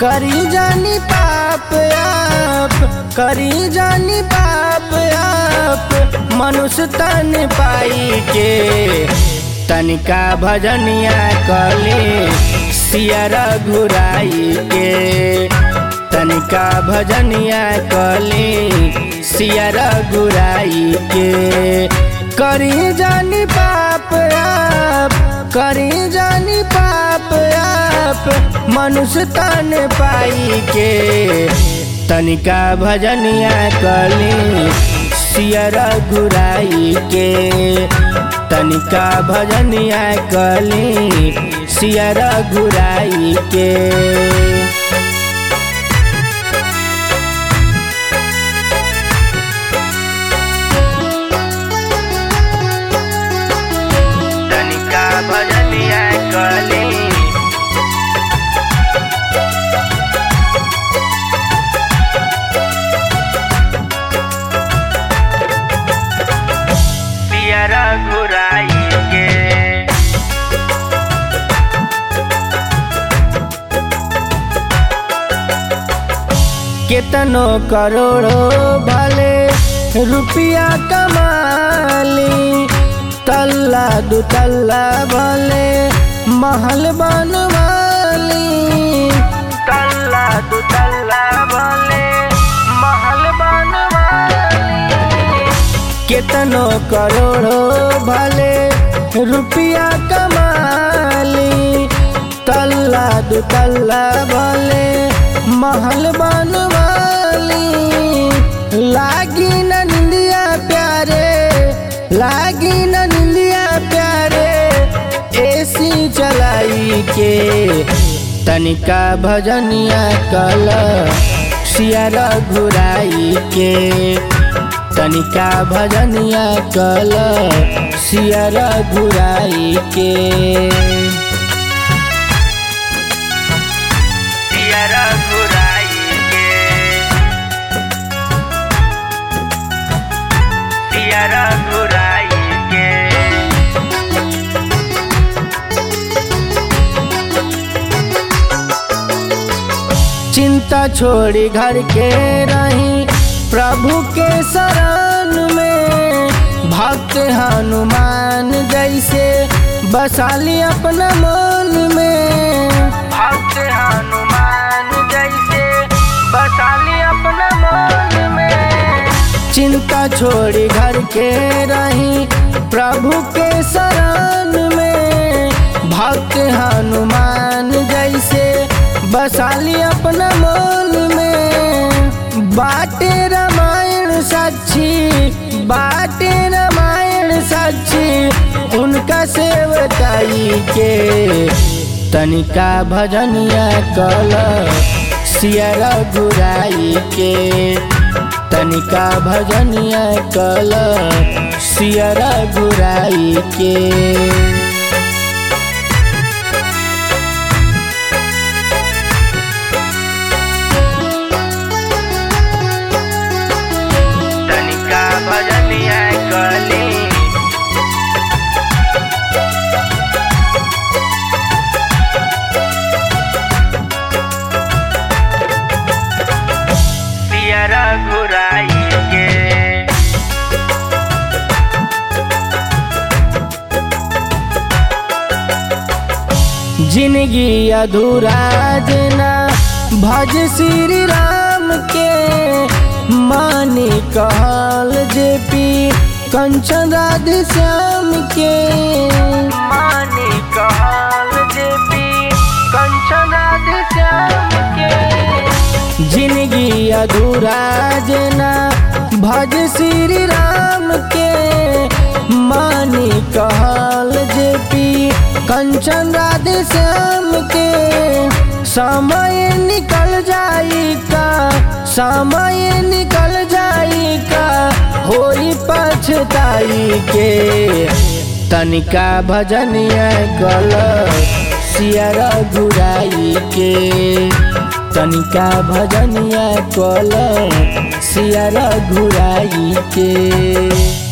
करी जानी पाप आप करी जानी पाप आप मनुष्य तन पाई के तनिका भजनिया कली सियरा घुराई के तनिका भजनिया कली सियरा घुराई के करी जानी पाप आप करी जानी पाप आप मनुष्य तन पाई के तनिका भजनिया कली सियरा घुराई के तनिका भजनिया कली सियरा घुराई के तनिका भजनिया कली पियरा घुराई के केतनो करोड़ो भले रुपया कमाली तल्ला दु तल्ला भले महल बनवाली तल्ला दु तल्ला भले महल बनवाली केतनो करोड़ो भले रुपया कमाली तल्ला दु तल्ला भले महल बनवाली लागी न निंदिया प्यारे लागी न निंदिया प्यारे एसी चलाई के तनिका भजनिया कल सियारा घुराई के तनिका भजनिया कल सियरा घुराई के सियरा घुराई के सियरा घुराई के चिंता छोड़ी घर के रही प्रभु के शरण में भक्त हनुमान जैसे बसाली अपना मन में भक्त हनुमान जैसे बसाली अपना मन में चिंता छोड़ी घर के रही प्रभु के शरण में भक्त हनुमान जैसे बसाली अपना मन में बाटे रामायण साक्षी बाटे रामायण साक्षी उनका सेवताई के तनिका भजनिया कल सियरा घुराई के तनिका भजनिया कल सियरा घुराई के तनिका भजनिया कली पियरा घुराई के जिंदगी अधूरा जना भज श्री राम के मानी कहल जे पी कंचन राधे श्याम के मानी कहल जे पी कंचन राधे श्याम के जिंदगी अधूरा जना भज श्री राम के मानी कहल जे पी कंचन राधे श्याम के समय निकल जाई का समय निकल जाई का होई पछताई के तनिका भजनिया कल सियरा घुराई के तनिका भजनिया कल सियरा घुराई के